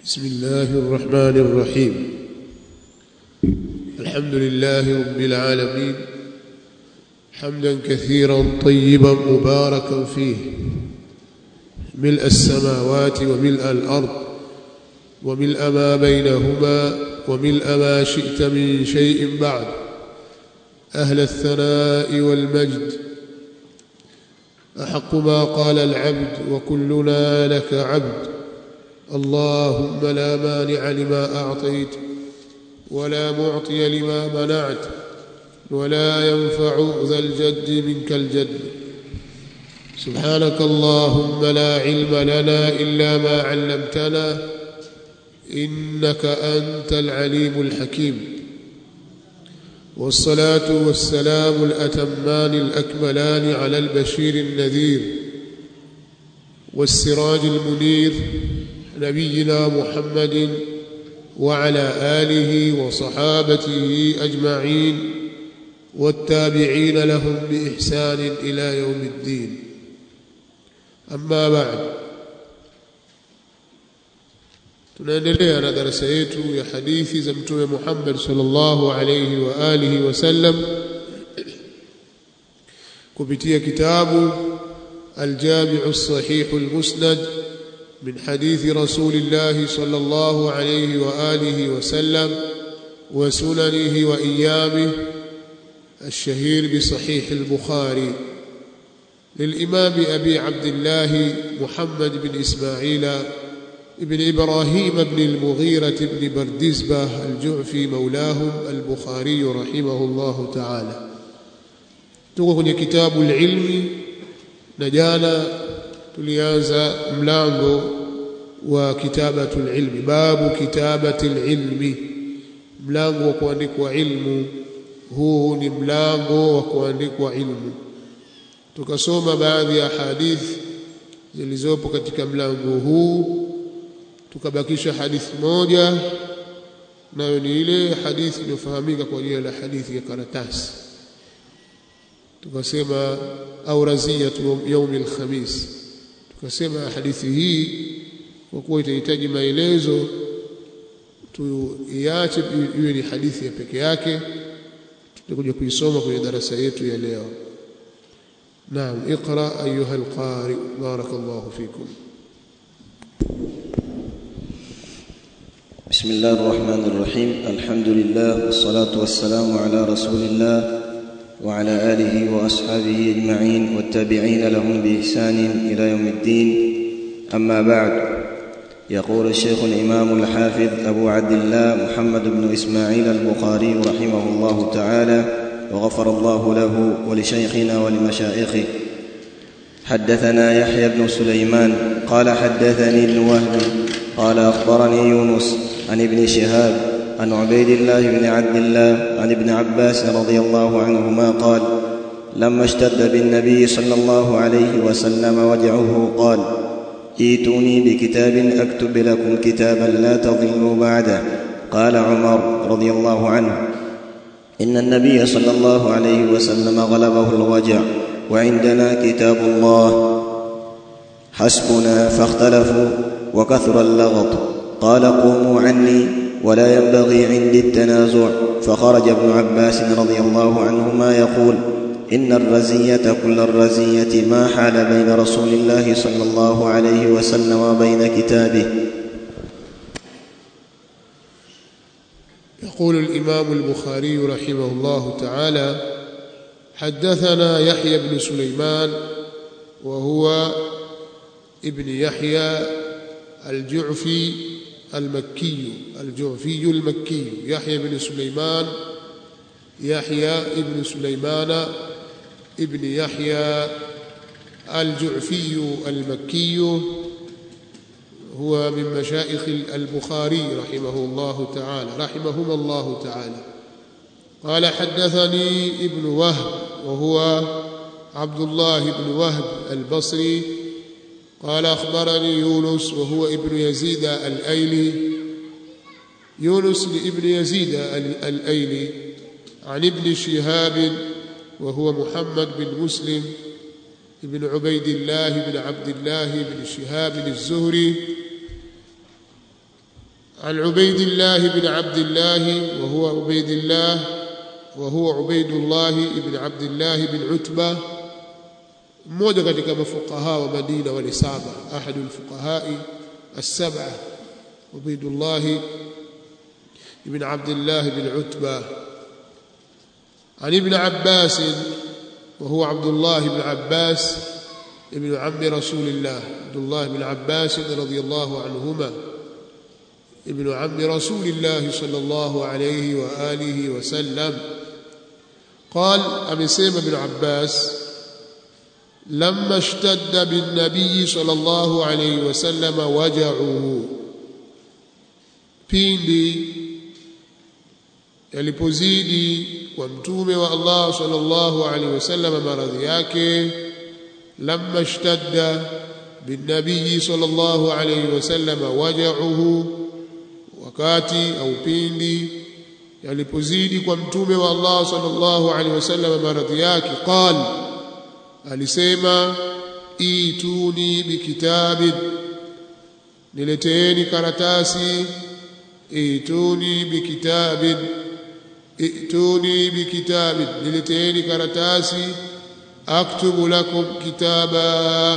بسم الله الرحمن الرحيم الحمد لله رب العالمين حمدا كثيرا طيبا مباركا فيه ملء السماوات وملء الأرض وملء ما بينهما وملء ما شئت من شيء بعد أهل الثناء والمجد أحق ما قال العبد وكلنا لك عبد اللهم لا مانع لما أعطيت ولا معطي لما منعت ولا ينفع ذا الجد منك الجد سبحانك اللهم لا علم لنا إلا ما علمتنا إنك أنت العليم الحكيم والصلاة والسلام الأتمان الأكملان على البشير النذير والسراج المنير نبينا محمد وعلى آله وصحابته أجمعين والتابعين لهم بإحسان إلى يوم الدين أما بعد tunaendelea na darasa yetu ya hadithi za mtume Muhammad sallallahu alayhi wa alihi wasallam kupitia kitabu الجامع الصحيح المسند من حديث رسول الله صلى الله عليه وآله وسلم وسننه وإيامه الشهير بصحيح البخاري للإمام أبي عبد الله محمد بن إسماعيل ابن إبراهيم بن المغيرة بن بردزبة الجعفي مولاهم البخاري رحمه الله تعالى تقول كتاب العلم نجانا tulianza mlango wa kitabatul ilmi babu kitabatil ilmi mlango wa kuandikwa ilmu huu ni mlango wa kuandikwa ilmu tukasoma baadhi ya hadithi zilizopo katika mlango huu tukabakisha hadithi moja nayo ni ile hadithi iliyofahamika kwa jina la hadithi ya karatasi tukasema au raziyatu yaumi alkhamis tukasema hadithi hii kwa kuwa itahitaji maelezo tuiache iwe ni hadithi ya peke yake tutakuja kuisoma kwenye darasa yetu ya leo naam iqra ayuha alqari barakallahu fikum بسم الله الرحمن الرحيم الحمد لله والصلاة والسلام على رسول الله وعلى آله وأصحابه أجمعين والتابعين لهم بإحسان إلى يوم الدين أما بعد يقول الشيخ الإمام الحافظ أبو عبد الله محمد بن إسماعيل البخاري رحمه الله تعالى وغفر الله له ولشيخنا ولمشائخه حدثنا يحيى بن سليمان قال حدثني ابن وهب قال أخبرني يونس عن ابن شهاب عن عبيد الله بن عبد الله عن ابن عباس رضي الله عنهما قال لما اشتد بالنبي صلى الله عليه وسلم وجعه قال ائتوني بكتاب اكتب لكم كتابا لا تضلوا بعده قال عمر رضي الله عنه ان النبي صلى الله عليه وسلم غلبه الوجع وعندنا كتاب الله حسبنا فاختلفوا وكثر اللغط قال قوموا عني ولا ينبغي عندي التنازع فخرج ابن عباس رضي الله عنهما يقول ان الرزيه كل الرزيه ما حال بين رسول الله صلى الله عليه وسلم وبين كتابه يقول الامام البخاري رحمه الله تعالى حدثنا يحيى بن سليمان وهو ابن يحيى الجعفي المكي الجعفي المكي يحيى بن سليمان يحيى ابن سليمان ابن يحيى الجعفي المكي هو من مشائخ البخاري رحمه الله تعالى رحمهما الله تعالى قال حدثني ابن وهب وهو عبد الله بن وهب البصري قال أخبرني يونس وهو ابن يزيد الأيلي يونس ابن يزيد الأيلي عن ابن شهاب وهو محمد بن مسلم ابن عبيد الله بن عبد الله بن شهاب الزهري عن عبيد الله بن عبد الله وهو عبيد الله وهو عبيد الله بن عبد الله بن عتبة mmoja katika mafuqaha wa Madina wale saba ahadu alfuqahai as-sab'a Ubaydullah ibn Abdullah ibn Utba عن ابن عباس وهو عبد الله بن عباس ابن عم رسول الله عبد الله بن عباس رضي الله عنهما ابن عم رسول الله صلى الله عليه وآله وسلم قال أمسيم بن عباس لما اشتد بالنبي صلى الله عليه وسلم وجعه pindi yalipozidi kwa mtume wa Allah sallallahu alaihi wasallam maradhi yake lamma ishtadda binnabii sallallahu alaihi wasallam waja'uhu wakati au pindi yalipozidi kwa mtume wa Allah sallallahu alaihi wasallam maradhi yake qal alisema ituni bikitabin nileteeni karatasi ituni bikitabin ituni bikitabin nileteeni karatasi aktubu lakum kitaba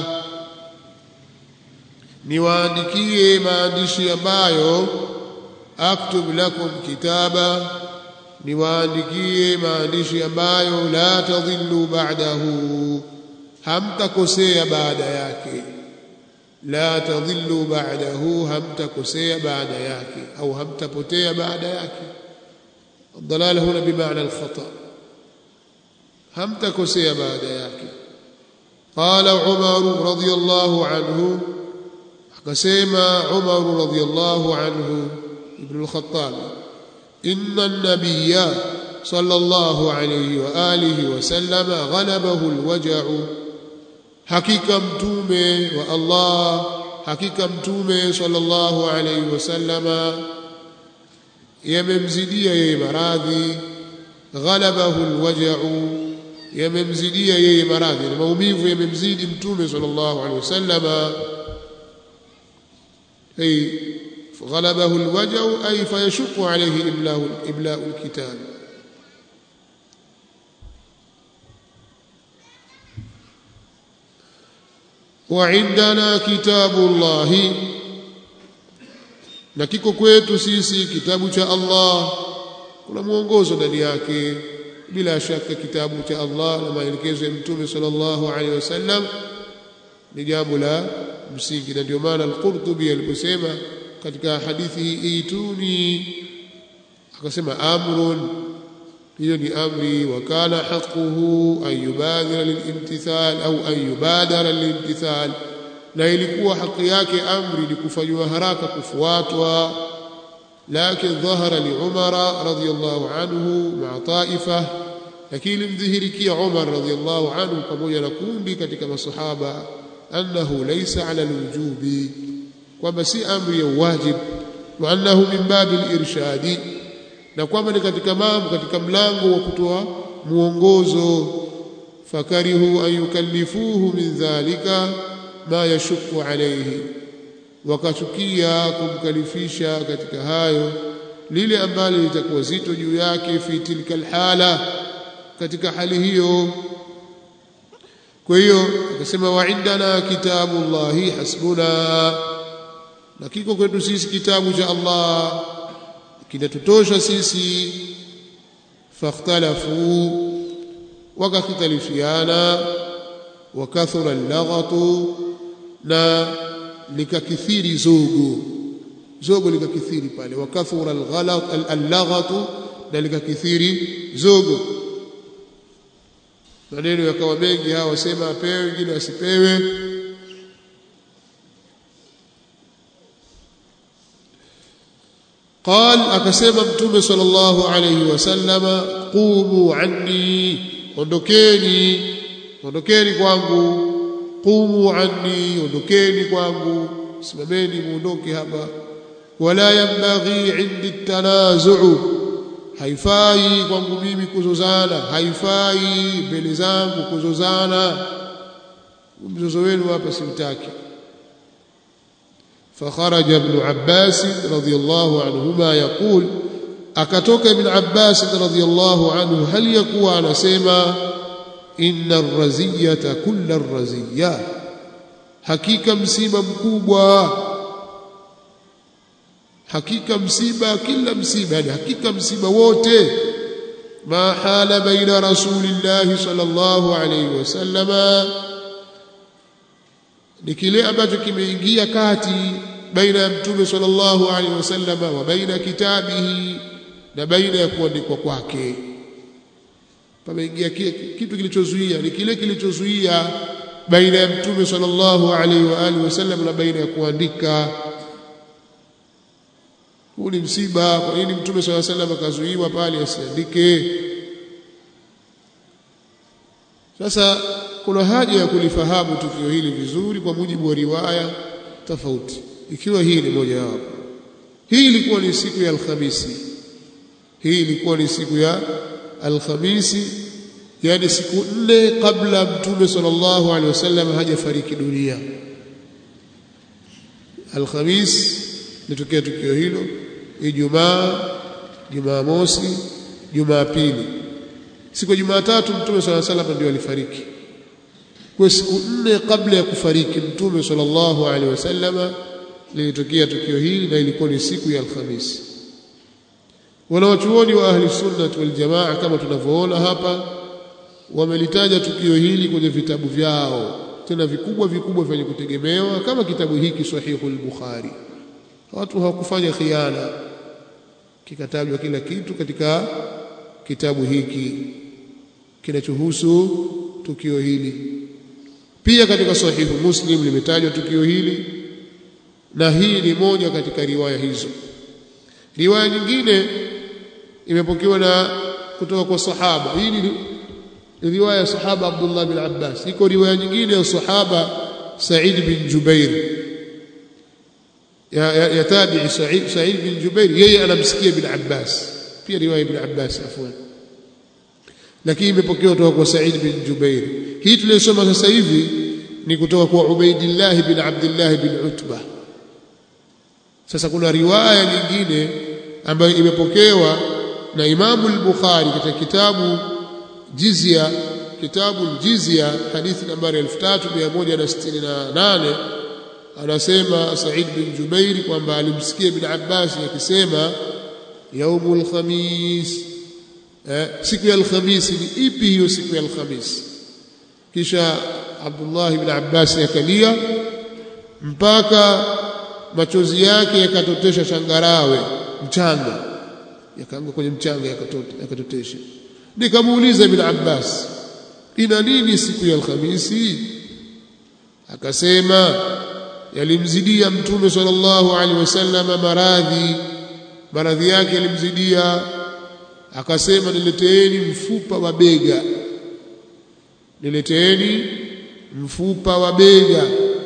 niwaandikie maandishi ambayo aktub lakum kitaba niwaandikie maandishi ambayo la tadhillu ba'dahu hamtakosea baada yake la tadhillu ba'dahu hamtakosea baada yake au hamtapotea baada yake الضلال هنا بمعنى الخطأ هم تكسي بعد ياك قال عمر رضي الله عنه كسيما عمر رضي الله عنه ابن الخطاب إن النبي صلى الله عليه وآله وسلم غلبه الوجع حقيقة متومة والله حقيقة متومة صلى الله عليه وسلم yamemzidia yeye maradhi ghalabahu alwaja'u yamemzidia yeye maradhi na maumivu yamemzidi mtume sallallahu alaihi wasallama ay ghalabahu alwaja'u ay fayashqu alayhi iblahu ibla'u alkitab وعندنا كتاب الله na kiko kwetu sisi kitabu cha Allah kuna mwongozo ndani yake bila shaka kitabu cha Allah na maelekezo ya mtume sallallahu alaihi wasallam ni jambo la msingi na ndio maana al-Qurtubi aliposema katika hadithi hii ituni akasema amrun hiyo ni amri wa kana haquhu an yubadhira lilimtithal au an yubadara lilimtithal na ilikuwa haki yake amri ni kufanywa haraka kufuatwa lakin dhahara li umara radhiyallahu anhu ma'a taifa lakini mdhihirikia umar radhiyallahu anhu pamoja na kundi katika masahaba annahu laysa ala alwujubi kwamba si amri ya wajib wa annahu min babil irshadi na kwamba ni katika mambo katika mlango wa kutoa muongozo fakarihu an yukallifuhu min dhalika ma yashuku alayhi wakachukia kumkalifisha katika hayo lile ambalo litakuwa zito juu yake fi tilka alhala katika hali hiyo kwa hiyo akasema wa indana kitabullahi hasbuna na kiko kwetu sisi kitabu cha Allah kinatutosha sisi fakhtalafu wakakhtalifiana wakathura allaghatu na likakithiri zogo zogo likakithiri pale wakathura alghalat allaghatu na likakithiri zogo maneno yakawa mengi hawa wasema apewe wengine asipewe قال akasema mtume sallallahu alayhi wasallama qumu anni ondokeni ondokeni kwangu qumu anni ondokeni kwangu simameni muondoke hapa wala yambaghi indi tanazu'u haifai kwangu mimi kuzozana haifai mbele zangu kuzozana mzozo wenu hapa simtaki فخرج ابن عباس رضي الله عنهما يقول akatoka ibn Abbas radhiyallahu anhu hali yakuwa anasema inna ar-raziyata kullu ar-raziyya hakika msiba mkubwa hakika msiba kila msiba yani hakika msiba wote ma hala baina rasulillahi sallallahu alayhi wasallama ni kile ambacho kimeingia kati baina ya mtume sallallahu alayhi wasallama wa baina kitabihi na baina ya kuandikwa kwake pameingia kitu kilichozuia ni kile kilichozuia baina ya mtume sallallahu alaihi wa alihi wasallam na baina ya kuandika huu ni msiba kwa nini mtume sallallahu alaihi wasallam akazuiwa pale asiandike sasa kuna haja ya kulifahamu tukio hili vizuri kwa mujibu wa riwaya tofauti ikiwa hii ni moja wapo hii ilikuwa ni siku ya alhamisi hii ilikuwa ni siku ya alhamisi yani siku nne kabla mtume sallallahu alaihi wasallam hajafariki dunia alhamis litokea tukio hilo ijumaa jumamosi jumapili siku ya jumatatu mtume sallallahu alaihi wasallam ndio alifariki kwa siku nne kabla ya kufariki mtume sallallahu alaihi wasallam lilitokea tukio hili na ilikuwa ni siku ya alhamisi wanawachuoni wa ahli sunnah wal jamaa kama tunavyoona hapa wamelitaja tukio hili kwenye vitabu vyao tena vikubwa vikubwa vyenye kutegemewa kama kitabu hiki sahihu al-bukhari watu hawakufanya khiana kikatajwa kila kitu katika kitabu hiki kinachohusu tukio hili pia katika sahihu muslim limetajwa tukio hili na hii ni moja katika riwaya hizo riwaya nyingine imepokewa na kutoka kwa sahaba hii ni riwaya ya sahaba Abdullah bin Abbas iko riwaya nyingine ya sahaba Sa'id bin Jubair ya, ya, ya tabi'i Sa'id Sa'id bin Jubair yeye anamsikia bin Abbas pia riwaya ibn Abbas afwan lakini imepokewa kutoka kwa Sa'id bin Jubair hii tuliyosoma sasa hivi ni kutoka kwa Ubaidillah bin Abdullah bin Utbah sasa kuna riwaya nyingine ambayo imepokewa na Imamu al-Bukhari katika kitabu Jizya kitabu Jizya hadithi nambari 3168 anasema Said bin Jubair kwamba alimsikia Ibn Abbas akisema yaumul khamis eh, siku ya alhamisi ni ipi hiyo siku ya alhamisi kisha Abdullah ibn Abbas yakalia mpaka machozi yake yakatotesha changarawe mchanga yakaanguka kwenye mchanga yakatotesha nikamuuliza ibn Abbas ina nini siku ya alhamisi akasema yalimzidia mtume sallallahu alaihi wasallam maradhi maradhi yake yalimzidia akasema nileteeni mfupa wa bega nileteeni mfupa wa bega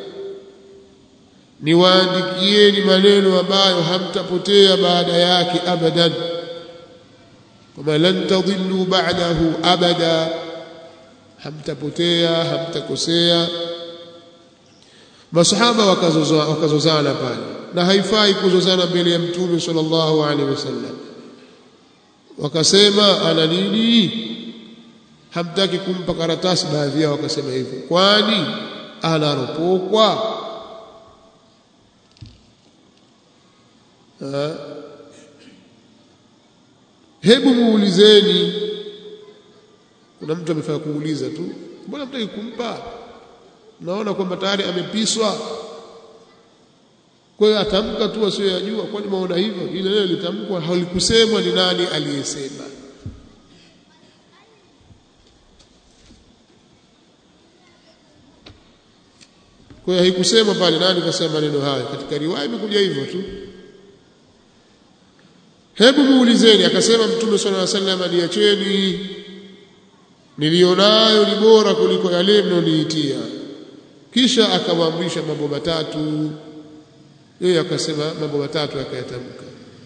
niwaandikieni maneno ambayo hamtapotea baada yake abadan kama lan tadhillu ba'dahu abada hamtapotea hamtakosea masahaba wakazozana wakazozana pale na haifai kuzozana mbele ya mtume sallallahu alaihi wasallam wakasema ana nini hamtaki kumpa karatasi baadhi yao wakasema hivyo kwani anaropokwa hebu muulizeni kuna mtu amefanya kuuliza tu mbona mtaki kumpa naona kwamba tayari amepiswa kwa hiyo atamka tu asiyoyajua kwani maona hivyo ile neno litamkwa halikusemwa ni nani aliyesema kwa hiyo haikusema pale nani kasema maneno hayo katika riwaya imekuja hivyo tu hebu muulizeni akasema mtume sallallahu alaihi wasallam niacheni nilionayo ni bora kuliko yale mnoniitia kisha akamwamrisha mambo matatu yeye akasema mambo matatu akayatamka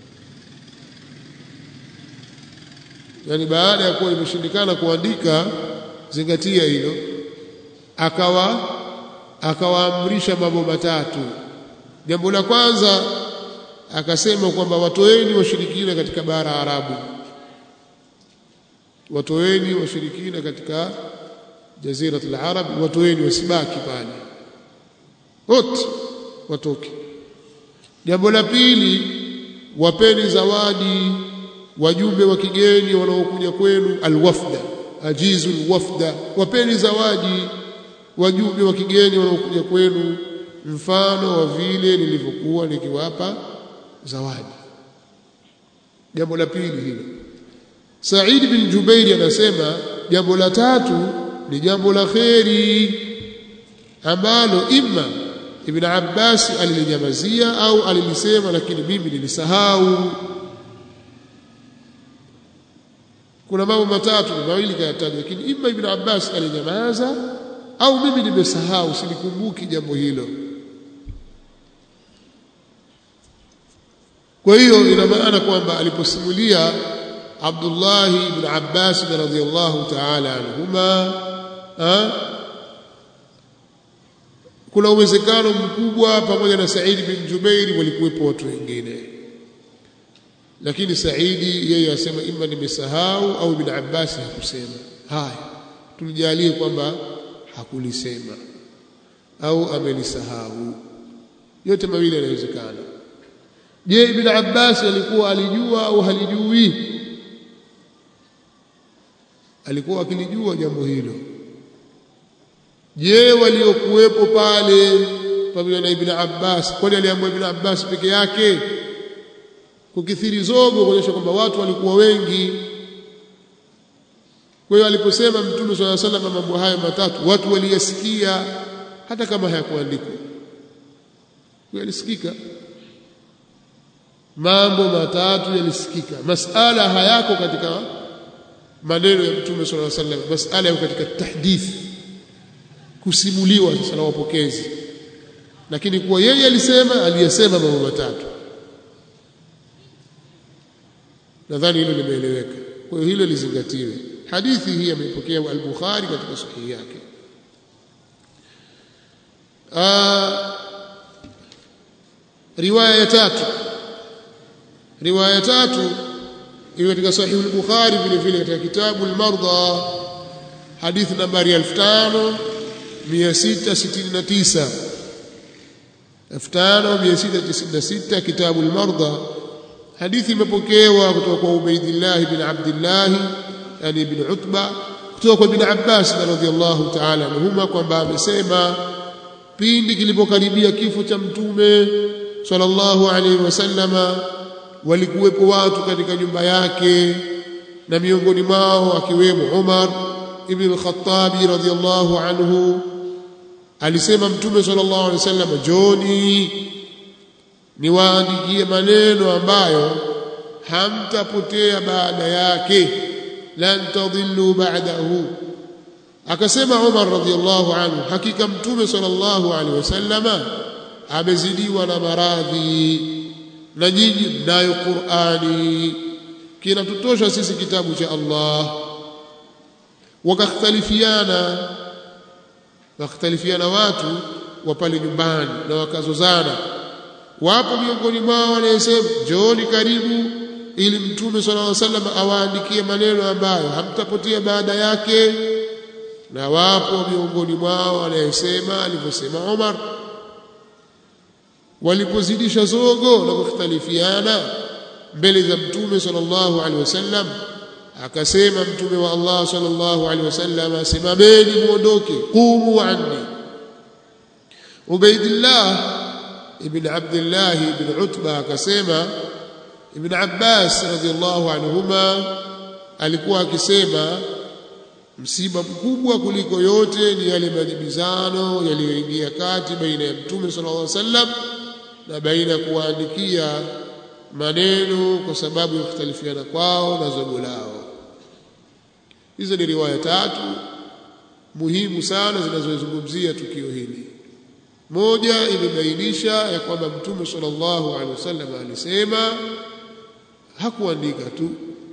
yani baada ya kuwa imeshindikana kuandika zingatia hilo akawa akawaamrisha mambo matatu jambo la kwanza akasema kwamba watoeni washirikina katika bara Arabu watoeni washirikina katika jaziratul arab watoeni wasibaki pale wote watoke jambo la pili wapeni zawadi wajumbe wa kigeni wanaokuja kwenu alwafda ajizul wafda wapeni zawadi wajumbe wa kigeni wanaokuja kwenu mfano wa vile nilivyokuwa nikiwapa zawadi jambo la pili hilo Said bin Jubairi anasema jambo la tatu ni jambo la kheri ambalo imma Ibn Abbas alilinyamazia au alilisema lakini mimi nilisahau kuna mambo matatu mawili kayataja lakini imma Ibn Abbas alinyamaza au mimi nimesahau silikumbuki jambo hilo kwa hiyo ina maana kwamba aliposimulia Abdullah ibn Abbas radhiyallahu ta'ala anhuma kuna uwezekano mkubwa pamoja na Said bin Jubair walikuwepo watu wengine lakini Saidi yeye asema imma nimesahau au ibn Abbas hakusema haya tulijalie kwamba hakulisema au amelisahau yote mawili yanawezekana je ibn Abbas alikuwa alijua au halijui alikuwa akilijua jambo hilo je waliokuwepo pale pamoja na ibn Abbas kwani aliambiwa ibn Abbas peke yake kukithiri zogo kuonyesha kwamba watu walikuwa wengi kwa hiyo aliposema mtume swalla sallam mambo hayo matatu watu waliyasikia hata kama hayakuandikwa yalisikika mambo matatu yalisikika masala hayako katika maneno ya mtume swalla sallam masala yako katika tahdith kusimuliwa sasa na wapokezi lakini kwa yeye alisema aliyesema mambo matatu nadhani hilo limeeleweka kwa hiyo hilo lizingatiwe hadithi hii ameipokea al-Bukhari katika sahihi yake riwaya ya tatu riwaya ya tatu iko katika sahihi al-Bukhari vile vile katika kitabu al-Marda hadithi nambari 5669 5696 kitabu al-Marda hadithi imepokewa kutoka kwa Ubaidillah bin Abdullah yani ibn Utba kutoka kwa ibn Abbas radhiyallahu ta'ala anhuma kwamba amesema pindi kilipokaribia kifo cha mtume sallallahu alaihi wasallama walikuwepo watu katika nyumba yake na miongoni mwao akiwemo Umar ibn al-Khattab radhiyallahu anhu alisema mtume sallallahu alaihi wasallam joni niwaandikie maneno ambayo hamtapotea baada yake lan tadhillu ba'dahu akasema Umar radhiyallahu anhu hakika mtume sallallahu alaihi wasallama amezidiwa na maradhi na nyinyi mnayo Qur'ani kinatutosha sisi kitabu cha Allah wakakhtalifiana wakhtalifiana watu wa pale nyumbani na wakazozana wapo miongoni mwao wanayesema njooni karibu ili mtume sallallahu alaihi wasallam awaandikie maneno ambayo hamtapotea baada yake na wapo miongoni mwao wanayesema alivyosema Umar walipozidisha zogo na kukhtalifiana mbele za mtume sallallahu alaihi wasallam akasema mtume wa Allah sallallahu alaihi wasallam simameni muondoke qumu anni Ubaidillah ibn Abdullah ibn Utba akasema Ibn Abbas radhiallahu anhuma alikuwa akisema msiba mkubwa kuliko yote ni yale majibizano yaliyoingia kati baina ya Mtume sallallahu alaihi wasallam na baina ya kuwaandikia maneno kwa sababu ya kukhtalifiana kwao na zogo lao. Hizo ni riwaya tatu muhimu sana zinazozungumzia tukio hili. Moja imebainisha ya kwamba Mtume sallallahu alaihi wasallam alisema hakuandika tu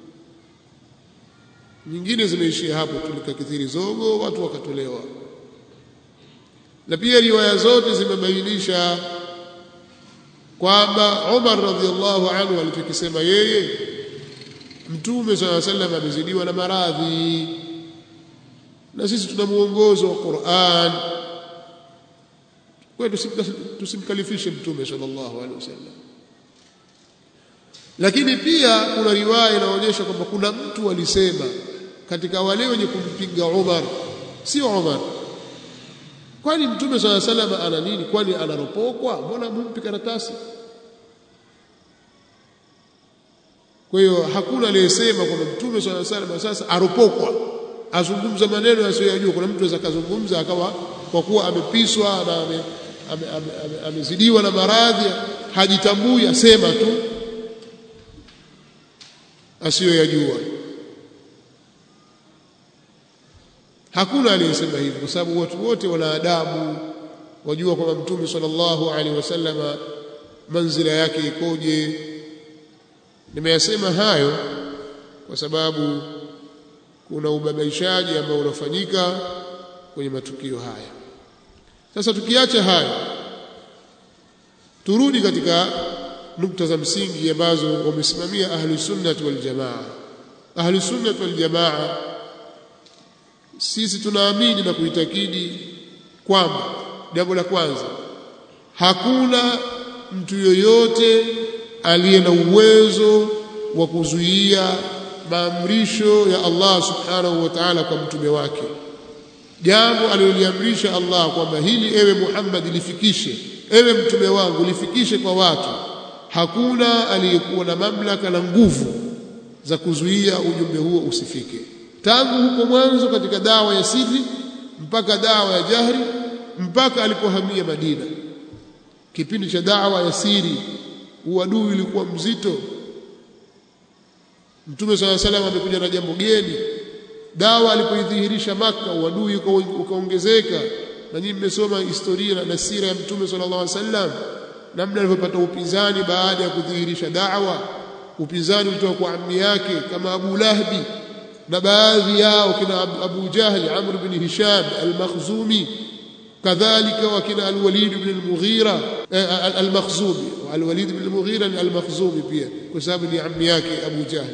nyingine zimeishia hapo tulikakithiri zogo watu wakatolewa na pia riwaya zote zimebainisha kwamba Umar radhiallahu anhu alichokisema yeye Mtume swalla sallam amezidiwa na maradhi na sisi tuna muongozo wa Qur'an kwa tusimkalifishe Mtume sallallahu alaihi wasallam lakini pia kuna riwaya inaonyesha kwamba kuna mtu alisema katika wale wenye kumpinga Umar sio Umar kwani mtume swalla salama ana nini kwani anaropokwa mbona mumpi karatasi kwa hiyo hakuna aliyesema kwamba mtume swalla salama sasa aropokwa azungumza maneno yasiyojua kuna mtu anaweza kazungumza akawa kwa kuwa amepiswa na amezidiwa ame, ame, ame na maradhi hajitambui asema tu asiyoyajua hakuna aliyesema hivyo kwa sababu watu wote wana adabu wajua kwamba mtume sallallahu alaihi wasallama manzila yake ikoje nimeyasema hayo kwa sababu kuna ubabaishaji ambao unafanyika kwenye matukio haya sasa tukiacha hayo turudi katika nukta za msingi ambazo wamesimamia ahlu sunnah wal jamaa ahlu sunnah wal jamaa sisi tunaamini na kuitakidi kwamba jambo la kwanza hakuna mtu yoyote aliye na uwezo wa kuzuia maamrisho ya Allah subhanahu wa ta'ala kwa mtume wake jambo aliloliamrisha Allah kwamba hili ewe Muhammad lifikishe ewe mtume wangu lifikishe kwa watu hakuna aliyekuwa na mamlaka na nguvu za kuzuia ujumbe huo usifike tangu huko mwanzo katika dawa ya siri mpaka dawa ya jahri mpaka alipohamia Madina kipindi cha dawa ya siri uadui ulikuwa mzito Mtume swalla salam amekuja na jambo geni dawa alipoidhihirisha maka uadui ukaongezeka na nyinyi mmesoma historia na sira ya Mtume sallallahu alaihi wasallam namna alivyopata upinzani baada ya kudhihirisha da'wa upinzani ulitoka kwa ammi yake kama Abu Lahbi na baadhi yao kina Abu Jahl Amr bin Hisham al-Makhzumi kadhalika wakina al-Walid bin al-Mughira al-Makhzumi al-Walid bin al-Mughira al-Makhzumi pia kwa sababu ni ammi yake Abu Jahl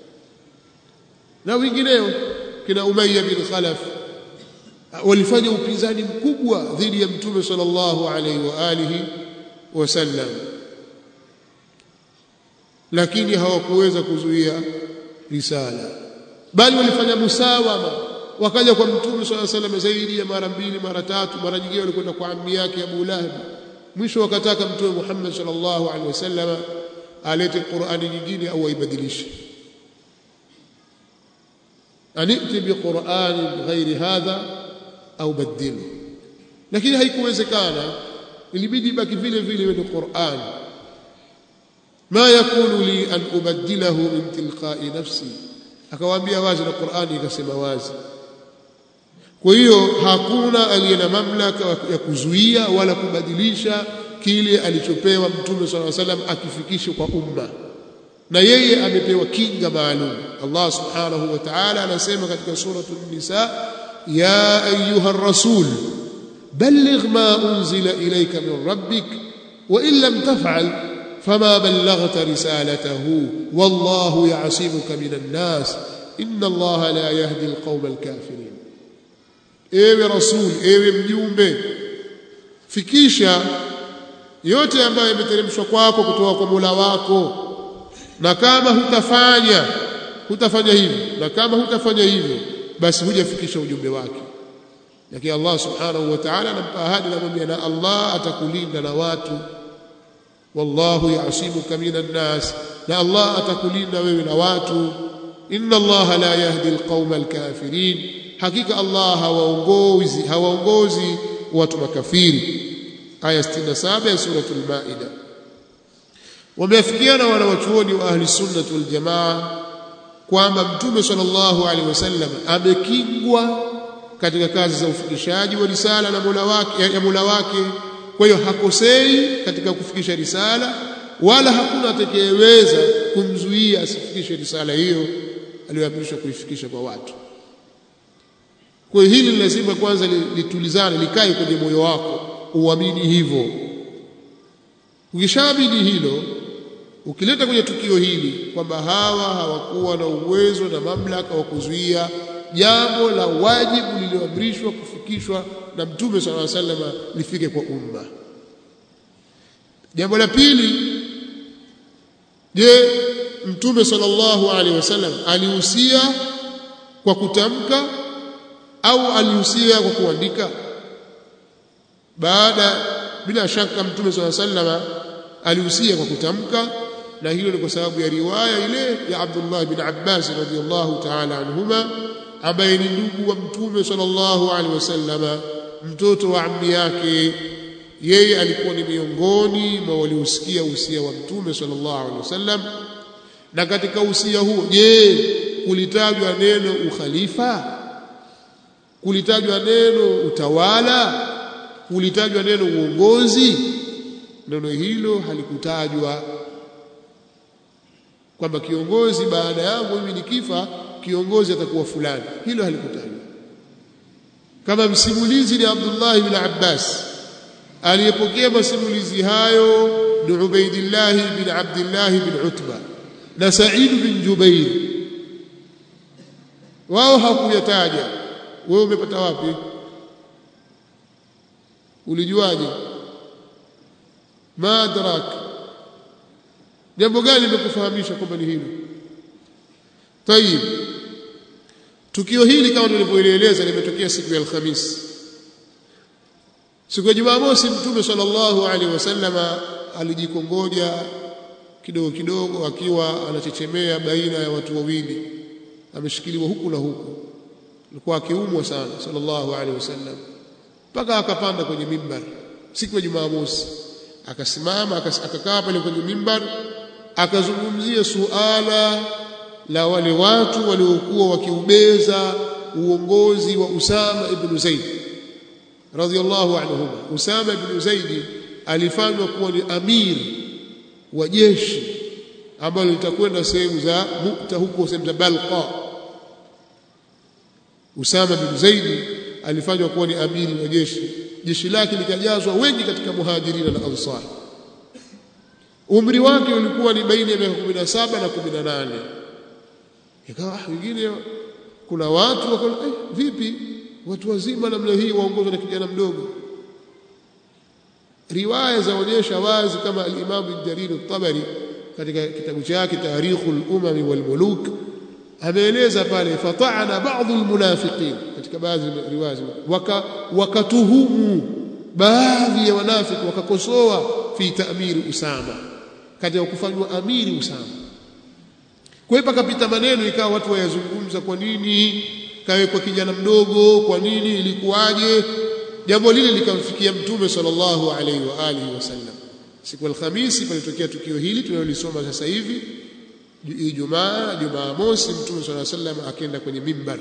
na wengineo kina Umayya bin Khalaf walifanya upinzani mkubwa dhidi ya Mtume sallallahu alaihi wa alihi wasallam lakini hawakuweza kuzuia risala bali walifanya musawama wakaja kwa mtume swalla salam zaidi ya mara mbili mara tatu mara nyingine walikwenda kwa ammi yake Abu Lahab mwisho wakataka mtume Muhammad sallallahu alaihi wasallam alete Qur'ani nyingine au aibadilishe aniti biqur'ani ghairi hadha au badilu lakini haikuwezekana ilibidi baki vile vile ni Qur'an ma yakunu li an ubaddilahu min tilqa'i nafsi akawaambia wazi na Qur'ani ikasema wazi kwa hiyo hakuna aliye na mamlaka ya kuzuia wala kubadilisha kile alichopewa mtume swalla salam akifikishe kwa umma na yeye amepewa kinga maalum Allah subhanahu wa ta'ala anasema katika suratul nisa ya ayuha rasul balligh ma unzila ilayka min rabbik wa in lam taf'al fama ballaghta risalatahu wallahu ya'simuka minan nas inna allaha la yahdi alqawma alkafirin ewe rasul ewe mjumbe fikisha yote ambayo yameteremshwa kwako kutoka kwa Mola wako na kama hutafanya hutafanya hivyo na kama hutafanya hivyo basi hujafikisha ujumbe wake lakini Allah subhanahu wa ta'ala anampa ahadi anamwambia na Allah atakulinda na watu wallahu ya'simuka minan nas na Allah atakulinda wewe na watu inna Allah la yahdi alqauma alkafirin hakika Allah hawaongozi hawaongozi watu makafiri aya 67 ya suratul maida wameafikiana wanawachuoni wa ahli sunnah wal jamaa kwamba mtume sallallahu alaihi wasallam amekingwa katika kazi za ufikishaji wa risala na Mola wake ya Mola wake kwa hiyo hakosei katika kufikisha risala wala hakuna atakayeweza kumzuia asifikishe risala hiyo aliyoamrishwa kuifikisha kwa watu kwa hiyo hili lazima kwanza litulizane likae kwenye moyo wako uamini hivyo ukishabidi hilo ukileta kwenye tukio hili kwamba hawa hawakuwa na uwezo na mamlaka wa kuzuia jambo la wajibu lililoamrishwa kufikishwa na mtume sallallahu alaihi wasallam lifike kwa umma jambo la pili je mtume sallallahu alaihi wasallam alihusia kwa kutamka au alihusia kwa kuandika baada bila shaka mtume sallallahu alaihi wasallam alihusia kwa kutamka na hilo ni kwa sababu ya riwaya ile ya Abdullah bin Abbas radhiyallahu ta'ala anhuma ambaye ni ndugu wa mtume sallallahu alaihi wasallama mtoto wa ammi yake yeye alikuwa ni miongoni mwa waliosikia usia wa mtume sallallahu alaihi wasallam na katika usia huo je kulitajwa neno ukhalifa kulitajwa neno utawala kulitajwa neno uongozi neno hilo halikutajwa kwamba kiongozi baada yangu mimi nikifa kiongozi atakuwa fulani hilo halikutajwa kama msimulizi ni Abdullah ibn Abbas aliyepokea masimulizi hayo ni Ubaidillah bin Abdullah bin Utba na Sa'id bin Jubair wao hakuyataja wewe umepata wapi ulijuaje madrak jambo gani limekufahamisha kwamba ni hilo tayib tukio hili kama tulivyoeleza limetokea siku ya alhamis siku ya jumamosi mtume sallallahu alaihi wasallama alijikongoja kidogo kidogo akiwa anachechemea baina ya watu wawili ameshikiliwa huku na huku alikuwa akiumwa sana sallallahu alaihi wasallam mpaka akapanda kwenye mimbar siku ya jumamosi akasimama akakaa pale kwenye mimbar akazungumzia suala la wale watu waliokuwa wakiubeza uongozi wa Usama ibn Zaid radhiyallahu anhuma Usama ibn Zaid alifanywa kuwa ni amir wa jeshi ambalo litakwenda sehemu za Mukta huko sehemu za Balqa Usama bin Zaid alifanywa kuwa ni amiri wa jeshi jeshi lake likajazwa wengi katika muhajirina na ansar umri wake ulikuwa ni baina ya miaka 17 na 18 ikawa wengine kuna watu wakaona eh, vipi watu wazima namna hii waongozwa na kijana mdogo riwaya zaonyesha wazi kama al-Imam al-Jarir al-Tabari katika kitabu chake Tarikhul Umam wal Muluk ameeleza pale fata'ana ba'dhu al-munafiqin katika baadhi ya riwaya waka wakatuhumu baadhi ya wanafiki wakakosoa fi ta'miri Usama katika kufanywa amiri Usama kwa hiyo pakapita maneno ikawa watu wayazungumza kwa nini kawekwa kijana mdogo kwa nini ilikuwaje jambo lile likamfikia mtume sallallahu alaihi wa alihi wasallam siku alhamisi palitokea tukio hili tunalolisoma sasa hivi Ijumaa Jumaa mosi mtume sallallahu alaihi wasallam akaenda kwenye mimbar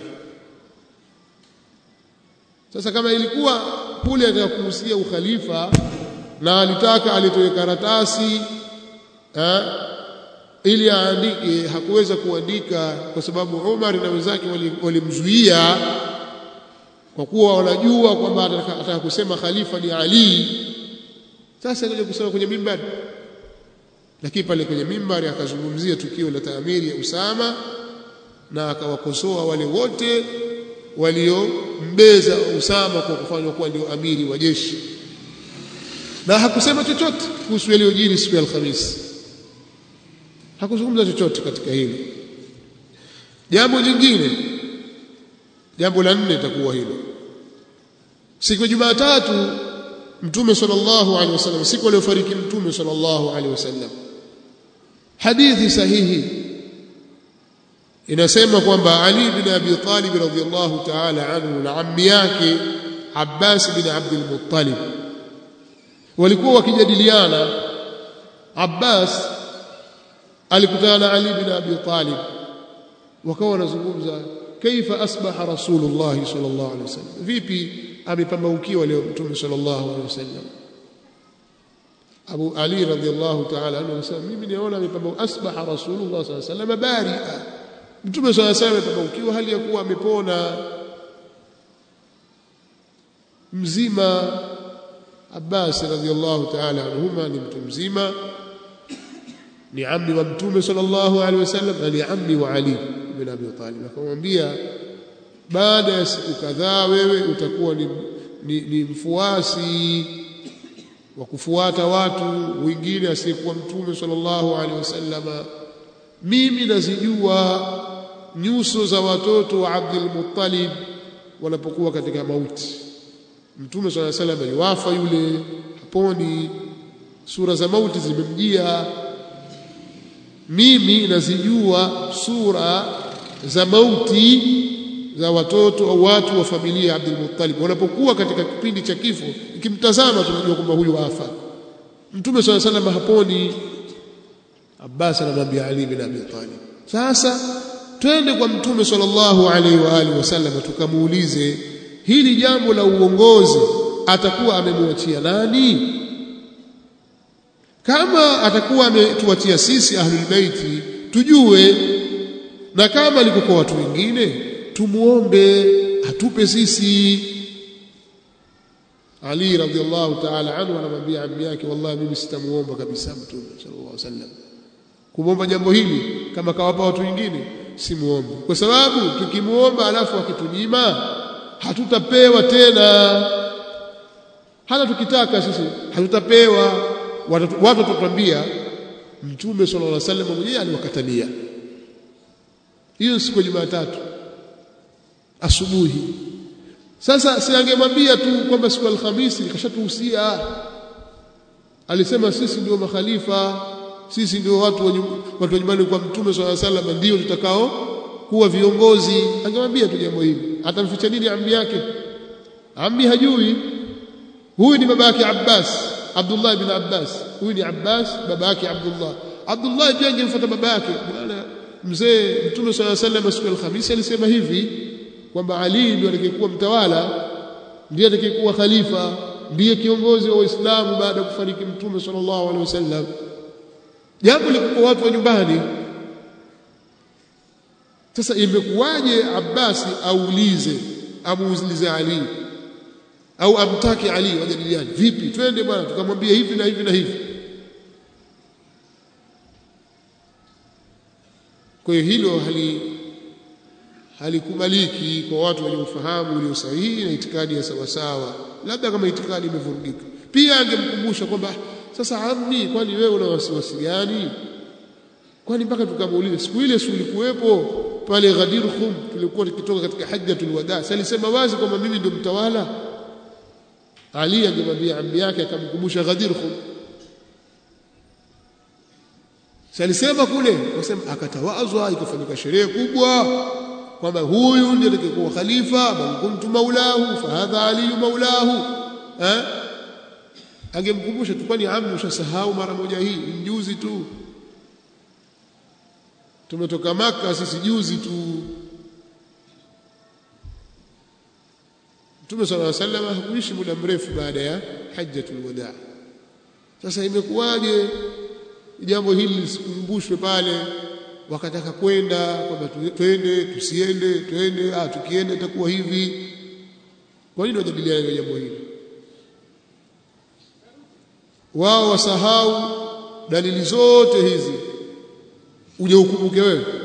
sasa kama ilikuwa kule ataka kuhusia ukhalifa na alitaka alitoe karatasi ha, ili aandike hakuweza kuandika kwa sababu Umar na wenzake walimzuia wali kwa kuwa wanajua kwamba ataka kusema khalifa ni Ali sasa akaja kusema kwenye mimbari lakini pale kwenye mimbari akazungumzia tukio la taamiri ya Usama na akawakosoa wale wote waliombeza Usama kwa kufanywa kuwa ndio amiri wa jeshi na hakusema chochote kuhusu yaliyojiri siku ya Alhamisi hakuzungumza chochote katika hili jambo jingine jambo la nne itakuwa hilo siku ya Jumatatu mtume sallallahu alaihi wasallam siku aliyofariki mtume sallallahu alaihi wasallam hadithi sahihi inasema kwamba Ali bin Abi Talib radhiyallahu ta'ala anhu na ammi yake Abbas bin Abdul Muttalib walikuwa wakijadiliana Abbas alikutana na Ali bin Abi Talib wakawa wanazungumza kaifa asbaha rasulullah sallallahu alaihi wasallam vipi amepambaukiwa leo mtume sallallahu alaihi wasallam Abu Ali radhiallahu ta'ala anhu anasema mimi niona amepambaukiwa asbaha rasulullah sallallahu alaihi wasallam baria mtume sallallahu alaihi wasallam amepambaukiwa hali ya kuwa amepona mzima Abbas radhiallahu ta'ala anhuma ni mtu mzima ni ammi wa mtume sallallahu alaihi wasallam na ni ammi wa Ali ibn Abi Talib akamwambia baada ya siku kadhaa wewe utakuwa ni, ni, ni mfuasi wa kufuata watu wengine asiyekuwa mtume sallallahu alaihi wasallam mimi nazijua nyuso za watoto wa Abdul Muttalib wanapokuwa katika mauti mtume sallallahu alaihi wasallam aliwafa yule haponi sura za mauti zimemjia mimi nazijua sura za mauti za watoto au watu wa familia ya Abdul Muttalib wanapokuwa katika kipindi cha kifo ikimtazama tunajua kwamba huyu wafa mtume swalla sallam haponi Abbas anamwambia Ali bin Abi Talib sasa twende kwa mtume sallallahu alaihi wa alihi wasallam tukamuulize hili jambo la uongozi atakuwa amemwachia nani kama atakuwa ametuachia sisi ahlul baiti tujue na kama alikokuwa watu wengine tumuombe atupe sisi Ali radhiallahu ta'ala anhu anamwambia ammi yake wallahi mimi sitamuomba kabisa mtume sallallahu alaihi wasallam kumwomba jambo hili kama kawapa watu wengine simuombe kwa sababu tukimuomba alafu akitunyima hatutapewa tena hata tukitaka sisi hatutapewa watu watatuambia mtume sallallahu alaihi wasallam mwenyewe aliwakatalia hiyo siku ya Jumatatu asubuhi sasa si angemwambia tu kwamba siku alhamisi nikashatuhusia alisema sisi ndio makhalifa sisi ndio watu wa watu wa nyumbani kwa mtume swalla sallam ndio tutakao kuwa viongozi angemwambia tu jambo hili atamficha nini ammi yake ammi hajui huyu ni baba yake Abbas Abdullah ibn Abbas huyu ni Abbas baba yake Abdullah Abdullah pia angemfuata baba yake bwana mzee mtume swalla sallam siku alhamisi alisema hivi kwamba Ali ndiye atakayekuwa mtawala ndiye atakayekuwa khalifa ndiye kiongozi wa Uislamu baada ya kufariki mtume sallallahu alaihi wasallam jambo liko watu wa nyumbani sasa imekuwaje Abbasi aulize amuulize Ali au amtaki Ali wajadiliane vipi twende bwana tukamwambia hivi na hivi na hivi kwa hiyo hilo hali halikubaliki kwa watu wenye ufahamu ulio sahihi na itikadi ya sawasawa labda kama itikadi imevurugika pia angemkumbusha kwamba sasa amni kwani wewe una wasiwasi gani kwani mpaka tukamuuliza siku ile si ulikuwepo pale Ghadir Khum tulikuwa tukitoka katika hajjatul wada si alisema wazi kwamba mimi ndio mtawala Ali angemwambia ammi yake akamkumbusha Ghadir Khum si alisema kule wasema akatawazwa ikafanyika sherehe kubwa kwamba huyu ndiye atakayekuwa khalifa man kuntu maulahu fahadha ali maulahu eh angemkumbusha tu kwani amni ushasahau mara moja hii mjuzi tu tumetoka maka sisi juzi tu Mtume صلى الله عليه وسلم hakuishi muda mrefu baada ya hajjatul wadaa sasa imekuwaje jambo hili lisikumbushwe pale wakataka kwenda kwamba twende tusiende twende ah tukienda itakuwa hivi kwa nini wajadiliane jambo hili wao wasahau dalili zote hizi uje ukumbuke wewe